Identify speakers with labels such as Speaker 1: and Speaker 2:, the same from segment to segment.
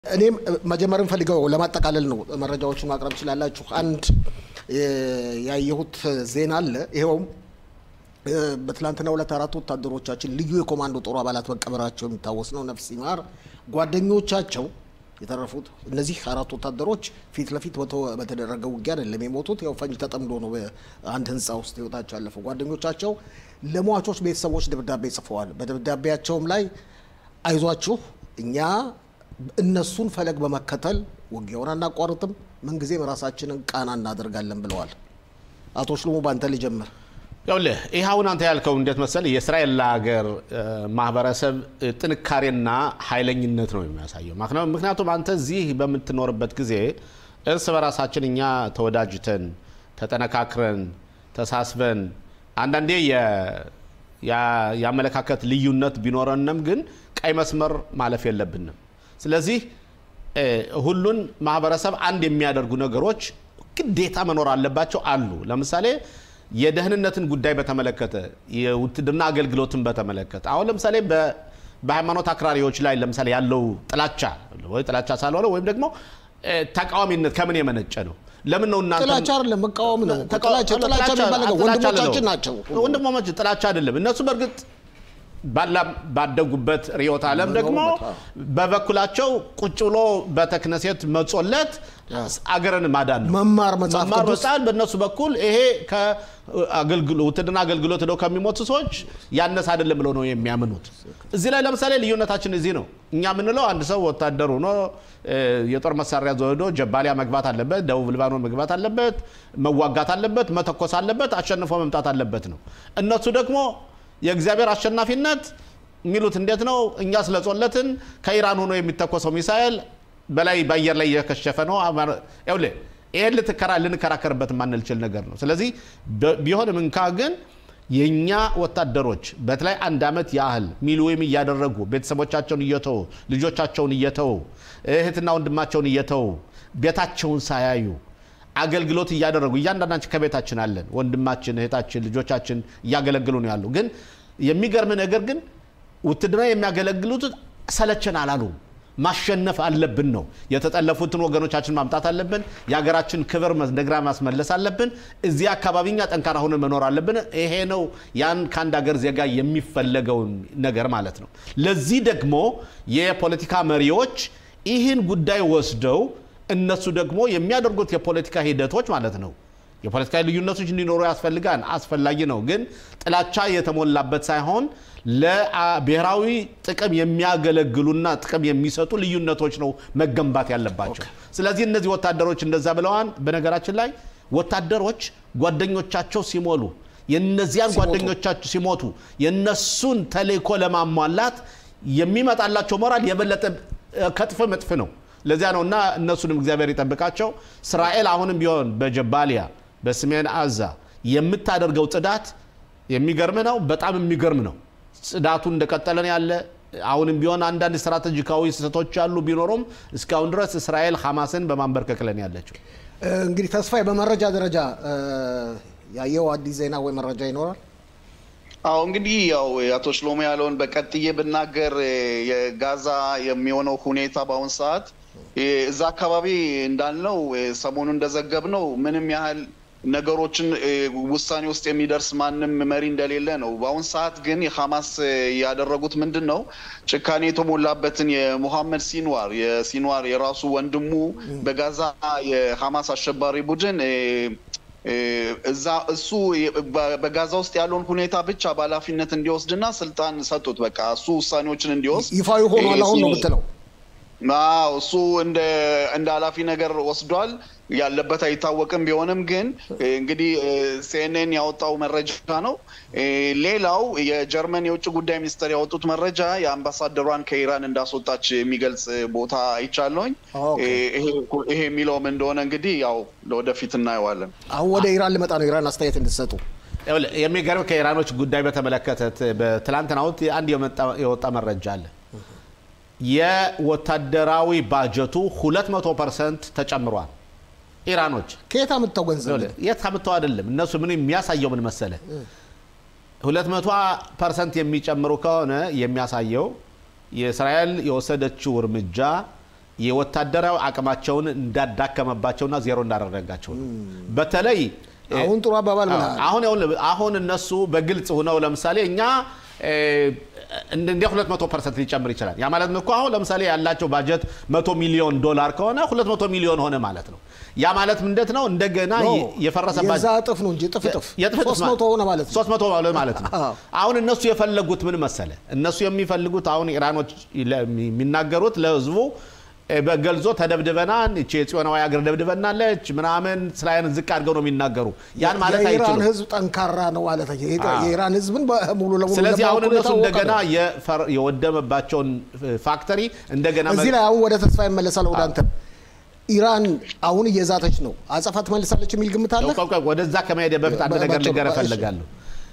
Speaker 1: እኔም መጀመር ፈልገው ለማጠቃለል ነው። መረጃዎችን ማቅረብ ትችላላችሁ። አንድ ያየሁት ዜና አለ። ይኸውም በትላንትናው ዕለት አራት ወታደሮቻችን ልዩ የኮማንዶ ጦር አባላት መቀበራቸው የሚታወስ ነው። ነፍስ ይማር። ጓደኞቻቸው የተረፉት እነዚህ አራት ወታደሮች ፊት ለፊት በተደረገ ውጊያ አይደለም የሞቱት። ያው ፈንጅ ተጠምዶ ነው በአንድ ህንፃ ውስጥ ህይወታቸው ያለፈው። ጓደኞቻቸው ለሟቾች ቤተሰቦች ደብዳቤ ጽፈዋል። በደብዳቤያቸውም ላይ አይዟችሁ እኛ እነሱን ፈለግ በመከተል ውጊያውን አናቋርጥም፣ ምንጊዜም ራሳችንን ቃና እናደርጋለን ብለዋል። አቶ ሽሎሞ ባንተ ልጀምር።
Speaker 2: ይኸውልህ ይህ አሁን አንተ ያልከው እንዴት መሰል የእስራኤል ሀገር ማህበረሰብ ጥንካሬና ኃይለኝነት ነው የሚያሳየው። ምክንያቱም አንተ እዚህ በምትኖርበት ጊዜ እርስ በራሳችን እኛ ተወዳጅተን ተጠነካክረን ተሳስበን አንዳንዴ የአመለካከት ልዩነት ቢኖረንም ግን ቀይ መስመር ማለፍ የለብንም። ስለዚህ ሁሉን ማህበረሰብ አንድ የሚያደርጉ ነገሮች ግዴታ መኖር አለባቸው አሉ። ለምሳሌ የደህንነትን ጉዳይ በተመለከተ የውትድርና አገልግሎትን በተመለከተ አሁን ለምሳሌ በሃይማኖት አክራሪዎች ላይ ለምሳሌ ያለው ጥላቻ ወይ ጥላቻ ሳልሆነ ወይም ደግሞ ተቃዋሚነት ከምን የመነጨ ነው? ለምን ነው እናንተ
Speaker 1: ጥላቻ አይደለም መቃወም ነው። ጥላቻ ጥላቻ የሚባል ነገር ወንድሞቻችን ናቸው።
Speaker 2: ወንድሞች ጥላቻ አይደለም። እነሱ በእርግጥ ባደጉበት ርዕዮተ ዓለም ደግሞ በበኩላቸው ቁጭ ብሎ በተክነሴት መጾለት አገርን ማዳን ነው።
Speaker 1: መማር መጽሐፍ
Speaker 2: መማር
Speaker 1: ቅዱስ
Speaker 2: መጻፍ በእነሱ በኩል ይሄ ውትድርና አገልግሎት ሄደው ከሚሞቱ ሰዎች ያነሰ አይደለም ብለው ነው የሚያምኑት። እዚህ ላይ ለምሳሌ ልዩነታችን እዚህ ነው። እኛ የምንለው አንድ ሰው ወታደር ሆኖ የጦር መሳሪያ ዘወዶ ጀባሊያ መግባት አለበት፣ ደቡብ ሊባኖን መግባት አለበት፣ መዋጋት አለበት፣ መተኮስ አለበት፣ አሸንፎ መምጣት አለበት ነው። እነሱ ደግሞ የእግዚአብሔር አሸናፊነት የሚሉት እንዴት ነው? እኛ ስለጾለትን ከኢራን ሆኖ የሚተኮሰው ሚሳኤል በላይ በአየር ላይ እየከሸፈ ነው። ይኸውልህ ይህን ልትከራ ልንከራከርበት የማንችል ነገር ነው። ስለዚህ ቢሆንም እንኳ ግን የእኛ ወታደሮች በተለይ አንድ ዓመት ያህል ሚሊዌም እያደረጉ ቤተሰቦቻቸውን እየተዉ ልጆቻቸውን እየተዉ እህትና ወንድማቸውን እየተዉ ቤታቸውን ሳያዩ አገልግሎት እያደረጉ እያንዳንዳችን ከቤታችን አለን። ወንድማችን፣ እህታችን፣ ልጆቻችን እያገለግሉ ነው ያሉ። ግን የሚገርም ነገር ግን ውትድርና የሚያገለግሉት ሰለቸን አላሉም። ማሸነፍ አለብን ነው። የተጠለፉትን ወገኖቻችን ማምጣት አለብን። የሀገራችን ክብር እንደገና ማስመለስ አለብን። እዚህ አካባቢ እኛ ጠንካራ ሆነን መኖር አለብን። ይሄ ነው ያን ከአንድ ሀገር ዜጋ የሚፈለገውን ነገር ማለት ነው። ለዚህ ደግሞ የፖለቲካ መሪዎች ይህን ጉዳይ ወስደው እነሱ ደግሞ የሚያደርጉት የፖለቲካ ሂደቶች ማለት ነው የፖለቲካ ልዩነቶች እንዲኖሩ ያስፈልጋል፣ አስፈላጊ ነው። ግን ጥላቻ የተሞላበት ሳይሆን ለብሔራዊ ጥቅም የሚያገለግሉና ጥቅም የሚሰጡ ልዩነቶች ነው መገንባት ያለባቸው። ስለዚህ እነዚህ ወታደሮች እንደዛ ብለዋል። በነገራችን ላይ ወታደሮች ጓደኞቻቸው ሲሞሉ የነዚያን ጓደኞቻቸው ሲሞቱ የነሱን ተልእኮ ለማሟላት የሚመጣላቸው ሞራል የበለጠ ከጥፍ መጥፍ ነው። ለዚያ ነው እና እነሱንም እግዚአብሔር ይጠብቃቸው። እስራኤል አሁንም ቢሆን በጀባሊያ በሰሜን አዛ የምታደርገው ጽዳት የሚገርም ነው። በጣም የሚገርም ነው። ጽዳቱ እንደቀጠለን ያለ አሁንም ቢሆን አንዳንድ ስትራቴጂካዊ ስህተቶች ያሉ ቢኖሩም እስካሁን ድረስ እስራኤል ሐማስን በማንበርከክ ላይ ያለችው።
Speaker 1: እንግዲህ ተስፋዬ በመረጃ ደረጃ ያየው አዲስ ዜና ወይ መረጃ ይኖራል?
Speaker 3: አዎ እንግዲህ ያው አቶ ሽሎሞ ያለውን በቀጥዬ ብናገር የጋዛ የሚሆነው ሁኔታ በአሁን ሰዓት እዛ አካባቢ እንዳልነው ሰሞኑ እንደዘገብነው ምንም ያህል ነገሮችን ውሳኔ ውስጥ የሚደርስ ማንም መሪ እንደሌለ ነው። በአሁን ሰዓት ግን የሐማስ ያደረጉት ምንድን ነው? ጭካኔ የተሞላበትን የሙሐመድ ሲንዋር የሲንዋር የራሱ ወንድሙ በጋዛ የሐማስ አሸባሪ ቡድን እዛ እሱ በጋዛ ውስጥ ያለውን ሁኔታ ብቻ በኃላፊነት እንዲወስድና ስልጣን ሰጡት። በቃ እሱ ውሳኔዎችን እንዲወስድ
Speaker 1: ይፋዊ ሆኗል አሁን ነው የምትለው?
Speaker 3: አዎ እሱ እንደ ኃላፊ ነገር ወስዷል። ያለበት አይታወቅም። ቢሆንም ግን እንግዲህ ሲኤንኤን ያወጣው መረጃ ነው። ሌላው የጀርመን የውጭ ጉዳይ ሚኒስትር ያወጡት መረጃ የአምባሳደሯን ከኢራን እንዳስወጣች የሚገልጽ ቦታ አይቻለሁኝ። ይሄ የሚለውም እንደሆነ እንግዲህ ያው ለወደፊት እናየዋለን።
Speaker 1: አሁን ወደ ኢራን ልመጣ ነው። ኢራን አስተያየት እንድትሰጡ
Speaker 2: የሚገርም ከኢራኖች ጉዳይ በተመለከተ በትላንትናው አንድ የወጣ መረጃ አለ። የወታደራዊ ባጀቱ 200 ፐርሰንት ተጨምሯል። ኢራኖች
Speaker 1: ከየት አምጥተው ገንዘብ
Speaker 2: የት አምጥተው አይደለም። እነሱ ምን የሚያሳየው ምን መሰለ፣ 200 ፐርሰንት የሚጨምሩ ከሆነ የሚያሳየው የእስራኤል የወሰደችው እርምጃ የወታደራዊ አቅማቸውን እንዳዳከመባቸውና ዜሮ እንዳደረጋቸው ነው። በተለይ
Speaker 1: አሁን ጥሩ አባባል
Speaker 2: አዎ፣
Speaker 1: ብለሃል።
Speaker 2: አሁን ይኸውልህ፣ አሁን እነሱ በግልጽ ሆነው ለምሳሌ እኛ እ፣ እንደ 200 ፐርሰንት ሊጨምር ይችላል። ያ ማለት እኮ አሁን ለምሳሌ ያላቸው ባጀት 100 ሚሊዮን ዶላር ከሆነ 200 ሚሊዮን ሆነ ማለት ነው። ያ ማለት ምንደት ነው? እንደገና
Speaker 1: ኖ፣
Speaker 2: የፈረሰ
Speaker 1: የዛ
Speaker 2: ባጀት
Speaker 1: እጥፍ ነው እንጂ እጥፍ እጥፍ
Speaker 2: የጥፍ እጥፍ
Speaker 1: ሶስት መቶ ሆነ ማለት ነው።
Speaker 2: 300 ማለት ማለት ነው።
Speaker 1: አዎ።
Speaker 2: አሁን እነሱ የፈለጉት ምን መሰለ? እነሱ የሚፈልጉት አሁን ኢራኖች ለ- የሚናገሩት ለህዝቡ እ፣ በገልጾ ተደብድበናል፣ እቺ የጽዮናዊ ሀገር ደብድበናለች ምናምን ስላይን ዝቅ አድርገው ነው የሚናገሩ። ያን ማለት
Speaker 1: የኢራን
Speaker 2: አይችሉም።
Speaker 1: ህዝብ ጠንካራ ነው ማለት ነው። የኢራ-
Speaker 2: አዎ።
Speaker 1: የኢራን ህዝብን በሙሉ ለሙሉ
Speaker 2: ስለዚህ አሁን
Speaker 1: ለማወቅ
Speaker 2: እነሱ
Speaker 1: የታወቀ
Speaker 2: እንደገና
Speaker 1: ነው።
Speaker 2: የፈር- የወደመባቸውን ፋክተሪ እንደገና
Speaker 1: እዚህ ላይ አሁን ወደ ተስፋ ይመለሳል። ወደ አንተ ኢራን አሁን እየዛተች ነው። አጸፋ ትመልሳለች የሚል ግምት አለ።
Speaker 2: ቆይ፣ ቆይ፣ ወደዛ ከመሄድ በፊት አንድ
Speaker 1: በ-
Speaker 2: ነገር
Speaker 1: ባጭሩ፣
Speaker 2: ልንገርህ
Speaker 1: እሺ።
Speaker 2: እፈልጋለሁ።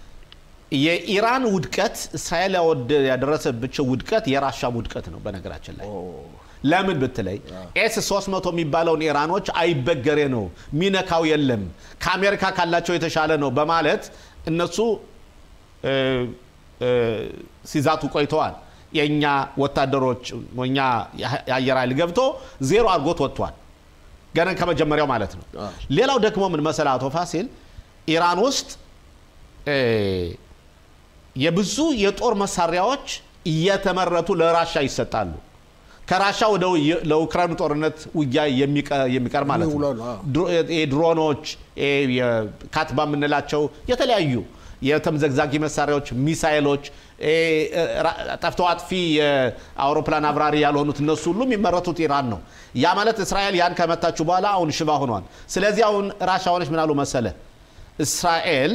Speaker 2: የኢራን ውድቀት እስራኤል ያወደ- ያደረሰብቸው ውድቀት የራሻም ውድቀት ነው። በነገራችን ላይ ለምን ብትለይ ኤስ 300 የሚባለውን ኢራኖች አይበገሬ ነው፣ ሚነካው የለም፣ ከአሜሪካ ካላቸው የተሻለ ነው በማለት እነሱ እ፣ እ፣ ሲዛቱ ቆይተዋል። የእኛ ወታደሮች እኛ የአየር ኃይል ገብቶ ዜሮ አድርጎት ወጥቷል። ገና ከመጀመሪያው ማለት ነው። ሌላው ደግሞ ምን መሰለህ አቶ ፋሲል ኢራን ውስጥ እ፣ የብዙ የጦር መሳሪያዎች እየተመረቱ ለራሻ ይሰጣሉ። ከራሻ ወደ ው- ለኡክራይኑ ጦርነት ውጊያ የሚቀ- የሚቀር ማለት ነው።
Speaker 1: የሚውለው ነው፣ አዎ።
Speaker 2: ድሮ- የድሮኖች የ- የካትባ የምንላቸው የተለያዩ የተምዘግዛጊ መሳሪያዎች፣ ሚሳይሎች፣ እ፣ ራ- ጠፍቶ አጥፊ የአውሮፕላን አብራሪ ያልሆኑት እነሱ ሁሉ የሚመረቱት ኢራን ነው። ያ ማለት እስራኤል ያን ከመታችሁ በኋላ አሁን ሽባ ሆኗል። ስለዚህ አሁን ራሻ ሆነች ምን አሉ መሰለ እስራኤል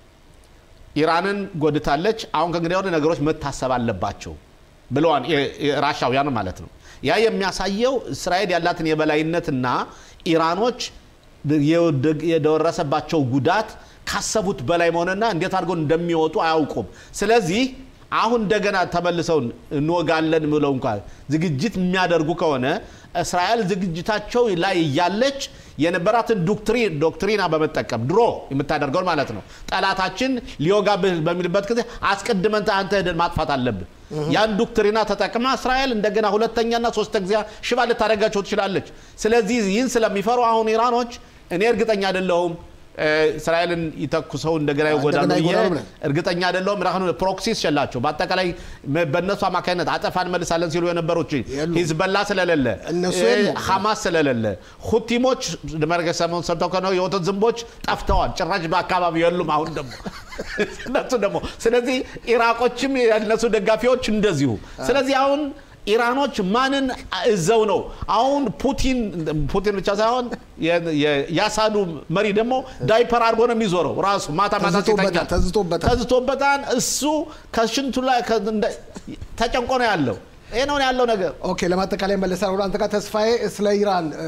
Speaker 2: ኢራንን ጎድታለች። አሁን ከእንግዲህ ወዲህ ነገሮች መታሰብ አለባቸው ብለዋል የ- የ- ራሻውያን ማለት ነው። ያ የሚያሳየው እስራኤል ያላትን የበላይነትና ኢራኖች የወደ- የደረሰባቸው ጉዳት ካሰቡት በላይ መሆንና እንዴት አድርገው እንደሚወጡ አያውቁም። ስለዚህ አሁን እንደገና ተመልሰው እንወጋለን ብለው እንኳ ዝግጅት የሚያደርጉ ከሆነ እስራኤል ዝግጅታቸው ላይ እያለች የነበራትን ዶክትሪን ዶክትሪና በመጠቀም ድሮ የምታደርገውን ማለት ነው ጠላታችን ሊወጋብህ በሚልበት ጊዜ አስቀድመን አንተ ሄደን ማጥፋት አለብህ። ያን ዶክትሪና ተጠቅማ እስራኤል እንደገና ሁለተኛና ሶስተ ጊዜ ሽባ ልታደርጋቸው ትችላለች። ስለዚህ ይህን ስለሚፈሩ አሁን ኢራኖች እኔ እርግጠኛ አይደለሁም እ፣ እስራኤልን ይተኩሰው እንደገና ይጎዳሉ
Speaker 1: እንደገና
Speaker 2: ብዬ
Speaker 1: ይጎዳሉ ብለህ?
Speaker 2: እርግጠኛ አይደለሁም። ራሁን ፕሮክሲስ ሸላቸው በአጠቃላይ መ- በእነሱ አማካኝነት አጠፋ እንመልሳለን ሲሉ የነበሩት
Speaker 1: የሉም።
Speaker 2: ሂዝበላ ስለሌለ
Speaker 1: እነሱ
Speaker 2: እ፣
Speaker 1: የሉም።
Speaker 2: ሐማስ ስለሌለ ሁቲሞች መርገ ሰሞን ሰምተው ከሆነ የወተት ዝንቦች ጠፍተዋል። ጭራሽ በአካባቢው የሉም። አሁን ደግሞ እነሱ ደግሞ ስለዚህ ኢራቆችም የእነሱ ደጋፊዎች እንደዚሁ። ስለዚህ አሁን ኢራኖች ማንን እዘው ነው አሁን ፑቲን ፑቲን ብቻ ሳይሆን የ- የ- የአሳዱ መሪ ደግሞ ዳይፐር አድርጎ ነው የሚዞረው ራሱ ማታ ማታ
Speaker 1: ተዝቶበታል፣
Speaker 2: ሲተኛ
Speaker 1: ተዝቶበታል።
Speaker 2: ተዝቶበታል። እሱ ከሽንቱ ላይ ከ- እንደ- ተጨንቆ ነው ያለው። ይህ ነው ያለው ነገር።
Speaker 1: ኦኬ፣ ለማጠቃላይ መለሳል ወደ አንተ ጋር ተስፋዬ ስለ ኢራን እ፣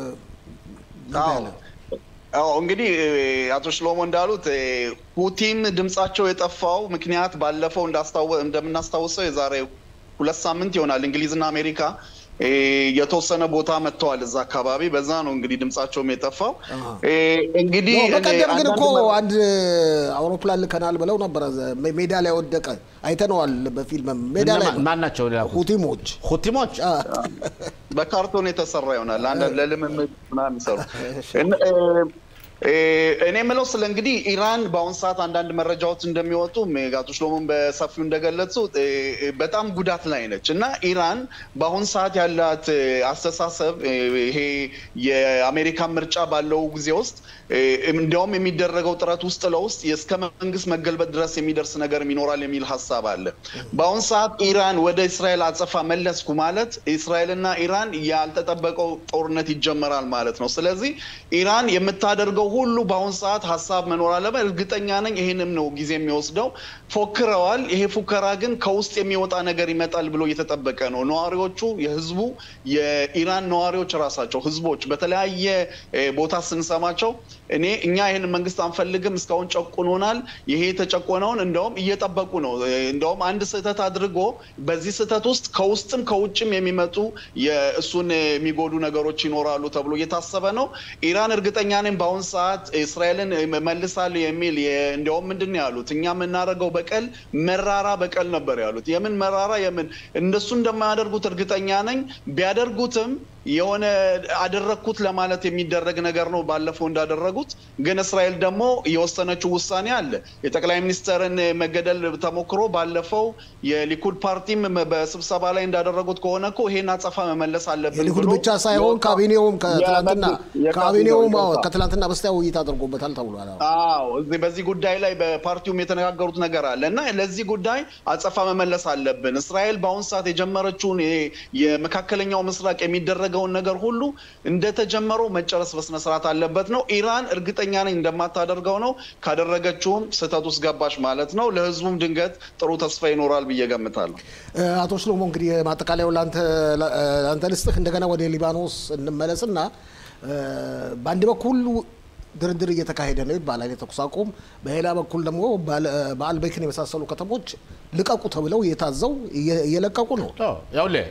Speaker 3: አዎ አዎ እንግዲህ እ፣ አቶ ሽሎሞ እንዳሉት እ፣ ሁቲም ድምጻቸው የጠፋው ምክንያት ባለፈው እንዳስታወ- እንደምናስታውሰው የዛሬ ሁለት ሳምንት ይሆናል እንግሊዝና አሜሪካ እ፣ የተወሰነ ቦታ መጥተዋል እዛ አካባቢ። በዛ ነው እንግዲህ ድምጻቸውም የጠፋው። እ፣ እንግዲህ
Speaker 1: ኖ፣ በቀደም ግን
Speaker 3: አንዳንድ
Speaker 1: እኮ
Speaker 3: መ-
Speaker 1: አንድ አውሮፕላን ልከናል ብለው ነበረ። ዘ- ሜዳ ላይ ወደቀ አይተነዋል በፊልም ሜዳ ላይ
Speaker 2: እነማ- ማን ናቸው የላኩት?
Speaker 1: ሁቲሞች
Speaker 2: ሁቲሞች
Speaker 1: አ፣
Speaker 3: በካርቶን የተሰራ ይሆናል አንዳንድ ለልምምድ ምናምን የሚሰሩ እን- እ- እ- እኔ የምለው ስለ እንግዲህ ኢራን በአሁን ሰዓት አንዳንድ መረጃዎች እንደሚወጡ አቶ ሽሎሞን በሰፊው እንደገለጹ እ፣ በጣም ጉዳት ላይ ነች እና ኢራን በአሁን ሰዓት ያላት እ፣ አስተሳሰብ እ፣ ይሄ የአሜሪካን ምርጫ ባለው ጊዜ ውስጥ እ፣ እንዲያውም የሚደረገው ጥረት ውስጥ ለውስጥ እስከ መንግስት መገልበጥ ድረስ የሚደርስ ነገር ይኖራል የሚል ሀሳብ አለ። በአሁን ሰዓት ኢራን ወደ እስራኤል አጸፋ መለስኩ ማለት እስራኤልና ኢራን ያልተጠበቀው ጦርነት ይጀመራል ማለት ነው። ስለዚህ ኢራን የምታደርገው ሁሉ በአሁን ሰዓት ሀሳብ መኖር አለበት። እርግጠኛ ነኝ ይህንም ነው ጊዜ የሚወስደው። ፎክረዋል። ይሄ ፉከራ ግን ከውስጥ የሚወጣ ነገር ይመጣል ብሎ እየተጠበቀ ነው። ነዋሪዎቹ፣ የህዝቡ የኢራን ነዋሪዎች ራሳቸው ህዝቦች በተለያየ እ፣ ቦታ ስንሰማቸው እኔ እኛ ይህን መንግስት አንፈልግም፣ እስካሁን ጨቁኖናል፣ ይሄ የተጨቆነውን እንደውም እየጠበቁ ነው። እ፣ እንደውም አንድ ስህተት አድርጎ በዚህ ስህተት ውስጥ ከውስጥም ከውጭም የሚመጡ የእሱን የሚጎዱ ነገሮች ይኖራሉ ተብሎ እየታሰበ ነው። ኢራን እርግጠኛ ነኝ በአሁን ሰዓት ሰዓት እስራኤልን መልሳለሁ የሚል እንዲያውም ምንድን ነው ያሉት? እኛ የምናደርገው በቀል መራራ በቀል ነበር ያሉት። የምን መራራ የምን እነሱ እንደማያደርጉት እርግጠኛ ነኝ። ቢያደርጉትም የሆነ አደረግኩት ለማለት የሚደረግ ነገር ነው። ባለፈው እንዳደረጉት ግን እስራኤል ደግሞ የወሰነችው ውሳኔ አለ። የጠቅላይ ሚኒስትርን መገደል ተሞክሮ ባለፈው የሊኩድ ፓርቲም በስብሰባ ላይ እንዳደረጉት ከሆነ እኮ ይሄን አጸፋ መመለስ አለብን
Speaker 1: የሊኩድ
Speaker 3: ብሎ
Speaker 1: ብቻ ሳይሆን ካቢኔውም ከትላንትና
Speaker 3: የቀድሞ-
Speaker 1: ካቢኔውም አዎ፣
Speaker 3: ይቅርታ።
Speaker 1: ከትላንትና በስቲያ ውይይት አድርጎበታል ተብሏል። አዎ።
Speaker 3: አዎ እዚህ በዚህ ጉዳይ ላይ በፓርቲውም የተነጋገሩት ነገር አለ እና ለዚህ ጉዳይ አጸፋ መመለስ አለብን። እስራኤል በአሁኑ ሰዓት የጀመረችውን ይሄ የመካከለኛው ምስራቅ የሚደረገውን ነገር ሁሉ እንደተጀመረው መጨረስ በስነስርዓት አለበት ነው። ኢራን እርግጠኛ ነኝ እንደማታደርገው ነው። ካደረገችውም ስህተት ውስጥ ገባች ማለት ነው። ለህዝቡም ድንገት ጥሩ ተስፋ ይኖራል ብዬ ገምታለሁ።
Speaker 1: እ፣ አቶ ሽሎሞ እንግዲህ ማጠቃለያው ለአንተ ለአንተ ልስጥህ። እንደገና ወደ ሊባኖስ እንመለስና እ፣ በአንድ በኩል ድርድር እየተካሄደ ነው ይባላል የተኩስ አቁም፣ በሌላ በኩል ደግሞ ባለ- በአልበይክን የመሳሰሉ ከተሞች ልቀቁ ተብለው እየታዘው እየ- እየለቀቁ ነው።
Speaker 2: ያውልህ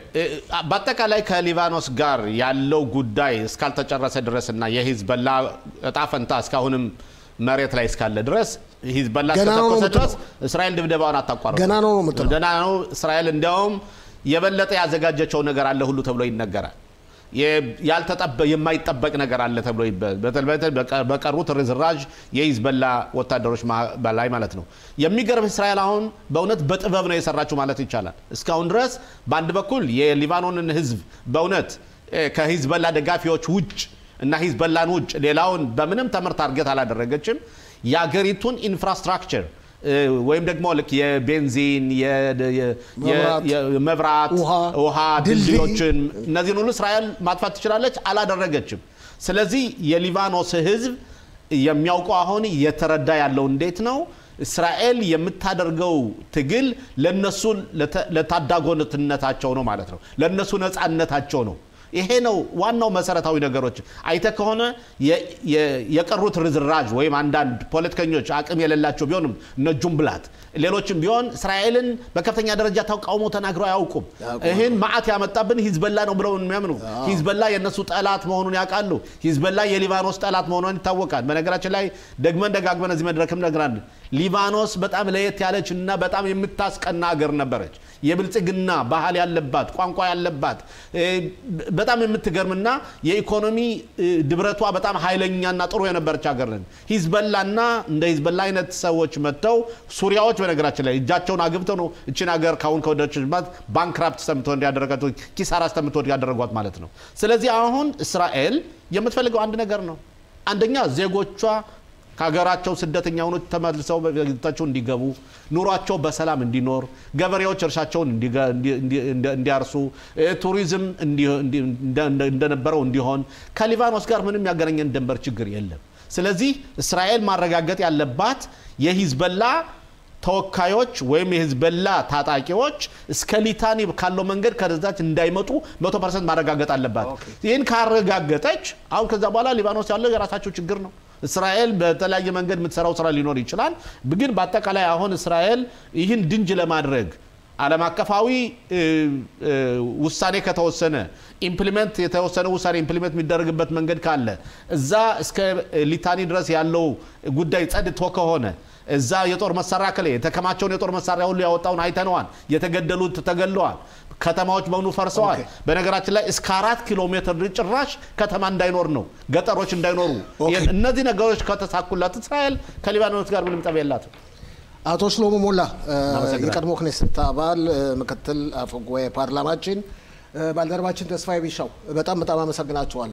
Speaker 2: በአጠቃላይ ከሊባኖስ ጋር ያለው ጉዳይ እስካልተጨረሰ ድረስ እና የሂዝበላ እጣ ፈንታ እስካሁንም መሬት ላይ እስካለ ድረስ ሂዝበላ
Speaker 1: ገና ነው
Speaker 2: እስከተኮሰ
Speaker 1: የምትለው።
Speaker 2: ድረስ እስራኤል ድብደባውን አታቋርጥም።
Speaker 1: ገና ነው ነው የምትለው።
Speaker 2: ገና ነው። እስራኤል እንዲያውም የበለጠ ያዘጋጀቸው ነገር አለ ሁሉ ተብሎ ይነገራል። የ- ያልተጠበ የማይጠበቅ ነገር አለ ተብሎ ይበ- በተለይ በተለይ በቀ- በቀሩት ርዝራዥ የሂዝበላ ወታደሮች ማ- በላይ ማለት ነው። የሚገርም እስራኤል አሁን በእውነት በጥበብ ነው የሰራችው ማለት ይቻላል። እስካሁን ድረስ በአንድ በኩል የሊባኖንን ሕዝብ በእውነት እ፣ ከሂዝበላ ደጋፊዎች ውጭ እና ሂዝበላን ውጭ ሌላውን በምንም ተምር ታርጌት አላደረገችም። የአገሪቱን ኢንፍራስትራክቸር እ፣ ወይም ደግሞ ልክ የቤንዚን የ- የ-
Speaker 1: መብራት፣
Speaker 2: የ- መብራት
Speaker 1: ውሃ፣
Speaker 2: ውሃ
Speaker 1: ድልድይ
Speaker 2: ድልድዮችን እነዚህን ሁሉ እስራኤል ማጥፋት ትችላለች፣ አላደረገችም። ስለዚህ የሊባኖስ ህዝብ የሚያውቀው አሁን እየተረዳ ያለው እንዴት ነው እስራኤል የምታደርገው ትግል ለነሱ ለተ- ለታዳጎነትነታቸው ነው ማለት ነው፣ ለነሱ ነፃነታቸው ነው። ይሄ ነው ዋናው መሰረታዊ ነገሮች። አይተ ከሆነ የ- የ- የቀሩት ርዝራዥ ወይም አንዳንድ ፖለቲከኞች አቅም የሌላቸው ቢሆንም እነ ጁምብላት ሌሎችም ቢሆን እስራኤልን በከፍተኛ ደረጃ ተቃውሞ ተናግረው አያውቁም። ይህን መዓት ያመጣብን ሂዝበላ ነው ብለው የሚያምኑ ሂዝበላ የእነሱ ጠላት መሆኑን ያውቃሉ። ሂዝበላ የሊባኖስ ጠላት መሆኗን ይታወቃል። በነገራችን ላይ ደግመን ደጋግመን እዚህ መድረክም ነግራለን። ሊባኖስ በጣም ለየት ያለች እና በጣም የምታስቀና ሀገር ነበረች። የብልጽግና ባህል ያለባት ቋንቋ ያለባት እ፣ በጣም የምትገርምና የኢኮኖሚ እ፣ ድብረቷ በጣም ኃይለኛና ጥሩ የነበረች ሀገር ነን። ሂዝበላና እንደ ሂዝበላ አይነት ሰዎች መጥተው ሱሪያዎች በነገራችን ላይ እጃቸውን አግብተው ነው እችን ሀገር ካሁን ከወደችባት ባንክራፕት ሰምቶ እንዲያደረጋት ኪሳራ ሰምቶ እንዲያደረጓት ማለት ነው። ስለዚህ አሁን እስራኤል የምትፈልገው አንድ ነገር ነው። አንደኛ ዜጎቿ ከሀገራቸው ስደተኛ ሆኖ ተመልሰው በቤታቸው እንዲገቡ ኑሯቸው በሰላም እንዲኖር ገበሬዎች እርሻቸውን እንዲገ- እንዲ- እንዲ- እንዲ- እንዲያርሱ እ፣ ቱሪዝም እንዲ- እንዲ- እንደ- እንደነበረው እንዲሆን ከሊባኖስ ጋር ምንም ያገናኘን ድንበር ችግር የለም። ስለዚህ እስራኤል ማረጋገጥ ያለባት የሂዝበላ ተወካዮች ወይም የሂዝበላ ታጣቂዎች እስከ ሊታኒ ካለው መንገድ ከዛች እንዳይመጡ መቶ ፐርሰንት ማረጋገጥ አለባት። ይህን ካረጋገጠች አሁን ከዛ በኋላ ሊባኖስ ያለው የራሳቸው ችግር ነው። እስራኤል በተለያየ መንገድ የምትሰራው ስራ ሊኖር ይችላል። ግን በአጠቃላይ አሁን እስራኤል ይህን ድንጅ ለማድረግ ዓለም አቀፋዊ እ፣ እ፣ ውሳኔ ከተወሰነ ኢምፕሊመንት የተወሰነ ውሳኔ ኢምፕሊመንት የሚደረግበት መንገድ ካለ እዛ እስከ ሊታኒ ድረስ ያለው ጉዳይ ጸድቶ ከሆነ እዛ የጦር መሳሪያ ከለ የተከማቸውን የጦር መሳሪያ ሁሉ ያወጣውን አይተነዋል። የተገደሉት ተገለዋል። ከተማዎች በሙሉ ፈርሰዋል። በነገራችን ላይ እስከ አራት ኪሎ ሜትር ጭራሽ ከተማ እንዳይኖር ነው፣ ገጠሮች እንዳይኖሩ።
Speaker 1: ኦኬ።
Speaker 2: እነዚህ ነገሮች ከተሳኩላት እስራኤል ከሊባኖስ ጋር ምንም ጠብ የላትም።
Speaker 1: አቶ ሽሎሞ ሞላ እ፣
Speaker 2: አመሰግናለሁ።
Speaker 1: የቀድሞ ክኔሴት አባል እ፣ ምክትል አፈ ጉባኤ ፓርላማችን እ፣ ባልደረባችን ተስፋዬ ቢሻው በጣም በጣም አመሰግናቸዋል።